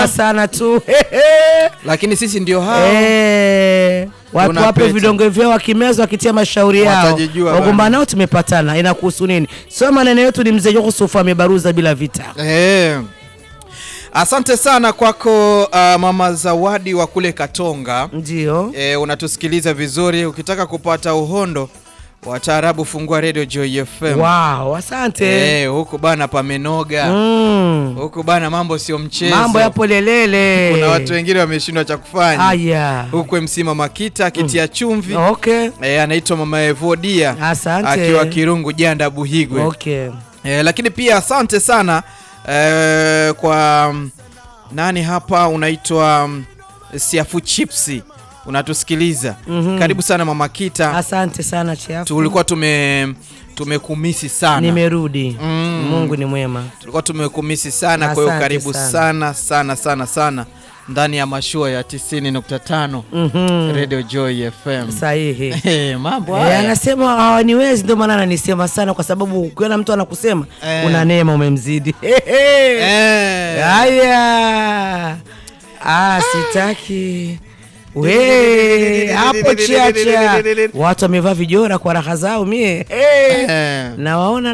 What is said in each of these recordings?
sana tu lakini sisi ndio hao Eh, watu Tuna wape pete. vidonge vyao wakimeza wakitia mashauri yao Watajijua wagombana bana. nao tumepatana inakuhusu nini sio maneno yetu ni mzee Yusufu amebaruza bila vita Eh. Asante sana kwako uh, mama Zawadi wa kule Katonga. ndio E, unatusikiliza vizuri. Ukitaka kupata uhondo wa taarabu, fungua Radio Joy FM. wow asante E, huku bana pamenoga mm. huku bana, mambo sio mchezo. mambo yapo lelele Kuna watu wengine wameshindwa cha kufanya aya huku. MC Mama Kita akitia chumvi okay e, anaitwa Mama Evodia asante akiwa Kirungu Janda Buhigwe. okay E, lakini pia asante sana e, kwa mm, nani hapa unaitwa mm, Siafu Chipsi unatusikiliza. Mhm. Karibu sana Mama Kita. asante sana chiafu Tulikuwa tume tumekumisi sana. nimerudi Mm. mungu ni mwema Tulikuwa tumekumisi sana kwa hiyo Asante karibu sana. sana sana sana sana ndani ya mashua ya 90.5 Mhm. Radio Joy FM. sahihi Eh, mambo Eh, haya. anasema hawaniwezi ndio maana ananisema sana kwa sababu ukiona mtu anakusema Eh. una neema umemzidi Eh. haya ah, sitaki we hapo chiacha watu wamevaa vijora kwa raha zao mie Eh. Eh. nawaona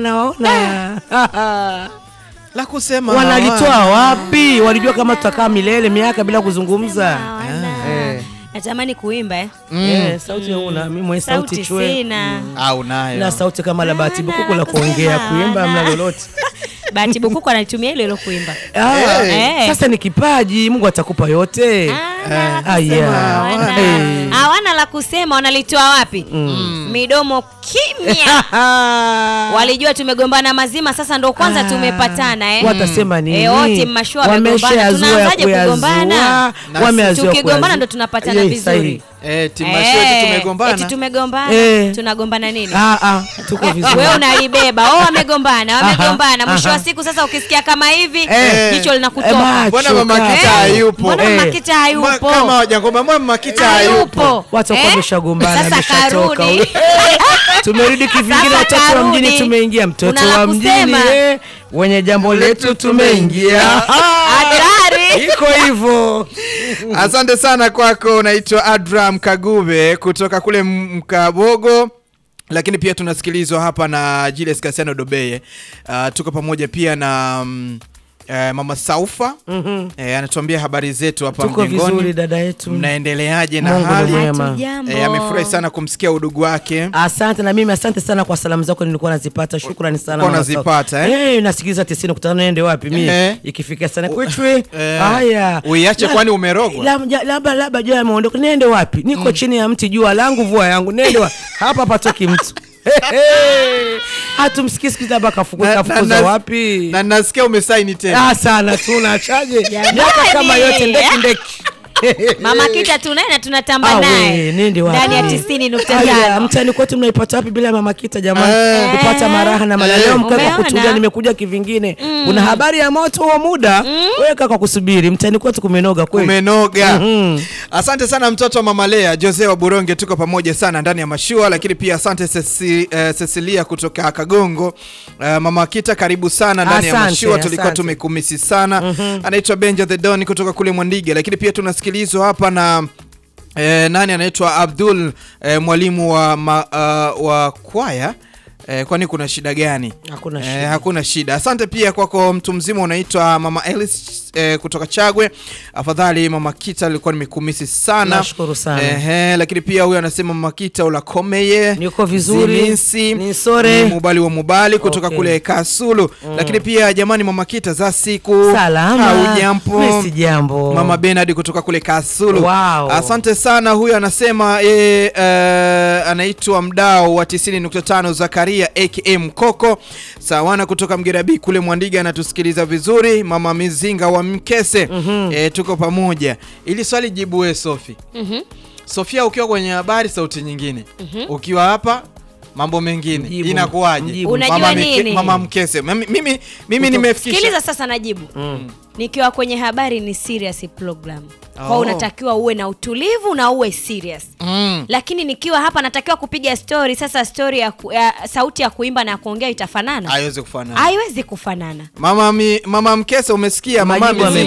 nawaona La kusema wanalitoa wapi walijua kama tutakaa milele miaka bila kuzungumza Eh. natamani kuimba eh. Eh, sauti una mimi mwenye sauti sauti chwe sina au nayo. na sauti kama la bahati bukuku la kuongea kuimba mna lolote bahati bukuku analitumia hilo hilo kuimba Ah, Eh. sasa ni kipaji mungu atakupa yote Ah, Ah, yeah. hawana. Eh. hawana la kusema wanalitoa wapi midomo kimya walijua tumegombana mazima sasa ndo kwanza Ah. tumepatana eh. watasema nini Eh, wote mashua wamegombana. Wameshayazoea Tunaanzaje kugombana? kuyazoa, Na wameyazoea tukigombana kuyazoea. ndo tunapatana Eh, vizuri. sahihi. Eh, timasho yetu Eh, tumegombana. eti tumegombana Eh. tunagombana nini Ah, ah, tuko vizuri wewe unalibeba oh wamegombana wamegombana Aha, mwisho wa aha. siku sasa ukisikia kama hivi Eh. jicho Eh, linakutoka macho Mbona Mama kaka. Kita hayupo? mbona Eh. mama kita Ma- hayupo Kama wajangomba mbona Mama Kita hayupo? hayupo watu wakuwa Eh? wameshagombana sasa ameshatoka karudi huyu. tumerudi kivingine Sasa watoto wa karudi. mjini tumeingia mtoto Una la wa mjini kusema? eh, wenye jambo letu tumeingia hatari iko hivyo Asante sana kwako, unaitwa Adram Kagube kutoka kule M- Mkabogo lakini pia tunasikilizwa hapa na Julius Kasiano Dobeye. Uh, tuko pamoja pia na mm, eh, Mama Saufa Mhm. eh, anatuambia habari zetu hapa tuko vizuri mjengoni. dada yetu Mnaendeleaje na Mungu ni hali? mwema. Hatujambo. Eh, amefurahi sana kumsikia udugu wake. asante na mimi asante sana kwa salamu zako nilikuwa nazipata shukrani sana Ulikuwa mama unazipata, Sauti. eh? eh nasikiliza 90.5 naende wapi mimi Eh. ikifika sana kwichwe Eh. haya Uiache La- kwani umerogwa? labda labda labda jua ameondoka nende wapi niko chini ya mti jua langu vua yangu nende wapi hapa patoki mtu hatumsikii siku hizi labda kafuku- Na- na- kafukuza na- wapi Na nasikia umesaini tena. ah sana tunachaje miaka kama yote ndeki ndeki mama kita tunaye na tunatamba Ah, we, naye nende wapi? ndani ya tisini nukta Aya, tano mtani kwetu mnaipata wapi bila ya mama kita jamani Eh. kupata maraha na malaleo Eh. mkaa kwa Umeona? kutulia nimekuja kivingine kuna habari ya moto huo muda weka kwa kusubiri mtani kwetu kumenoga kweli umenoga Mhm. asante sana mtoto wa mama Lea Jose wa Buronge tuko pamoja sana ndani ya mashua lakini pia asante Ceci, eh, Cecilia kutoka Kagongo Eh, mama Kita karibu sana ndani ya Asante, mashua tulikuwa asante. tumekumisi sana anaitwa Benja the Don kutoka kule Mwandige lakini pia tunasikilizwa hapa na Eh, nani anaitwa Abdul eh, mwalimu wa, ma, uh, wa kwaya eh, kwani kuna shida gani? Hakuna Eh, shida. hakuna shida. Asante pia kwako mtu mzima unaitwa Mama Elis eh, kutoka Chagwe. Afadhali Mama Kita alikuwa nimekumisi sana. Nashukuru sana. Ehe, lakini pia huyu anasema Mama Kita ulakomeye. Niko vizuri. Ziminsi, Nisore. ni Mubali wa Mubali kutoka Okay. kule Kasulu. Lakini pia jamani Mama Kita za siku. salama Haujambo. Mimi si jambo Mama Bernard kutoka kule Kasulu. Wow. Asante sana. Huyu anasema yeye uh, anaitwa mdao wa 90.5 Zakaria aka Mkoko Sawana kutoka Mgerabi kule Mwandiga anatusikiliza vizuri. Mama Mizinga wa Mkese eh, tuko pamoja. Ili swali jibu we Sofi. Mhm. Sofia, ukiwa kwenye habari sauti nyingine, ukiwa hapa mambo mengine Mjibu. inakuwaje? Mjibu. Unajua Mama Mike- nini? Mama Mkese. Mimi mimi, mimi nimefikisha sikiliza sasa najibu nikiwa kwenye habari ni serious program Oh. kwa unatakiwa uwe na utulivu na uwe serious Mm. lakini nikiwa hapa natakiwa kupiga story sasa story ya, ku, ya sauti ya kuimba na kuongea itafanana Haiwezi kufanana. haiwezi kufanana Mama mi, mama Mkese umesikia mama Majibu Mizinga